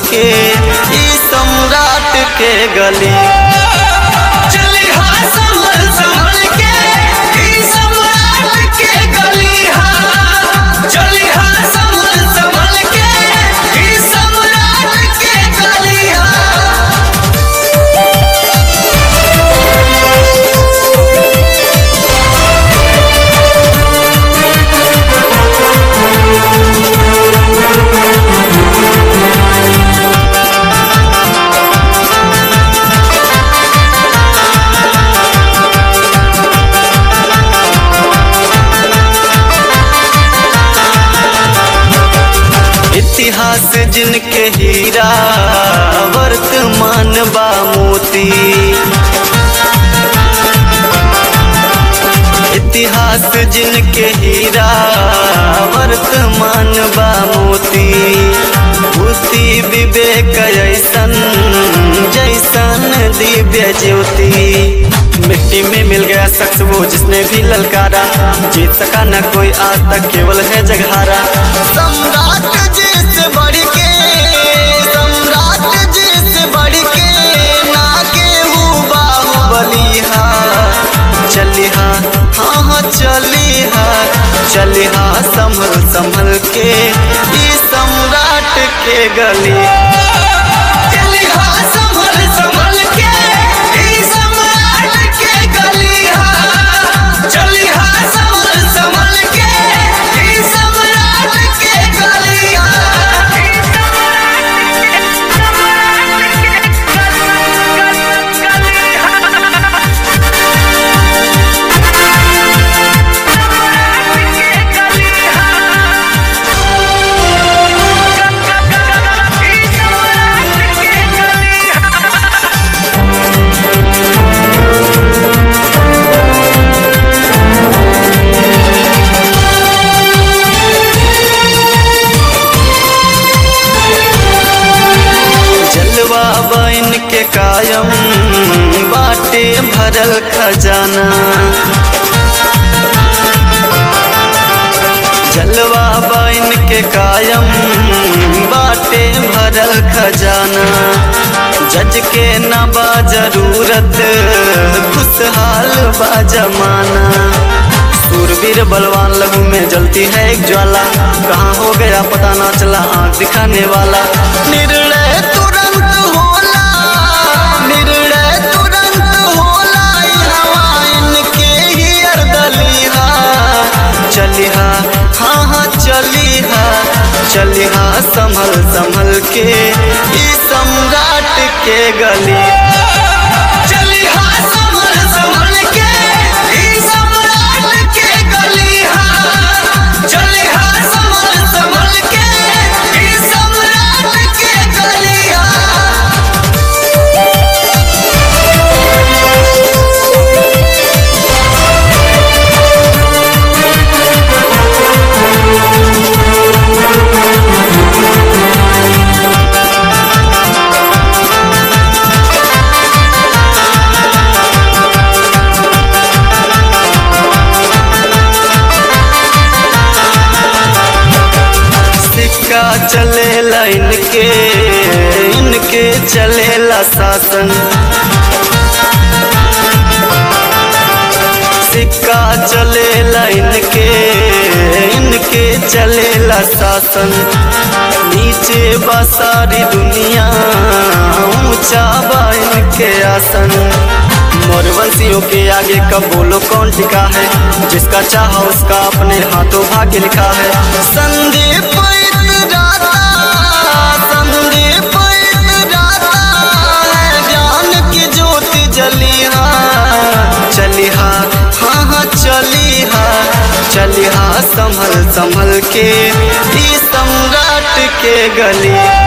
के ई सम्राट के गली चली हाँ संभल संभल के ई सम्राट के गली हाँ चली हाँ संभल संभल के ई सम्राट के गली हाँ इतिहास जिनके हीरा वर्तमान बा मोती इतिहास जिनके हीरा वर्तमान बा मोती बुद्धि विवेक ऐसन जैसन दिव्य ज्योति मिट्टी में मिल गया शख्स वो जिसने भी ललकारा जीत सका न कोई आज तक केवल है जगहारा सम्राट जी से बढ़ के सम्राट जी से बढ़ के ना केहू बाहुबलिहा चलिहा हाँ हाँ चलिहा चलिहा संभल संभल के ई सम्राट के गली चली हाँ संभल संभल के ई सम्राट के गली हाँ चली हाँ संभल संभल के ई सम्राट के गली जलवा बन के कायम बाटे भरल खजाना जलवा बन के कायम बाटे भरल खजाना जज के न बा जरूरत खुशहाल बा जमाना सूरवीर बलवान लहू में जलती है एक ज्वाला कहाँ हो गया पता ना चला आँख दिखाने वाला निर्णय तुरंत होला निर्णय तुरंत होला ई हवा इनके ही अर्दलिहा चलिहा हाँ हाँ चलिहा चलिहा संभल संभल के ई सम्राट के गली चली हाँ संभल संभल के ई सम्राट के गली हाँ चली हाँ संभल संभल के ई सम्राट के गली हाँ सिक्का चलेला इनके इनके चलेला शासन सिक्का चलेला इनके इनके चलेला शासन नीचे बा सारी दुनिया ऊंचा बा इनके आसन मोरवंशियों के आगे कब बोलो कौन टिका है जिसका चाहा उसका अपने हाथों भाग्य लिखा है संदीप इतराता, संदीप इतराता है ज्ञान की ज्योति जलिहा चलिहा हाँ हाँ चलिहा चलिहा संभल संभल के ई सम्राट के गली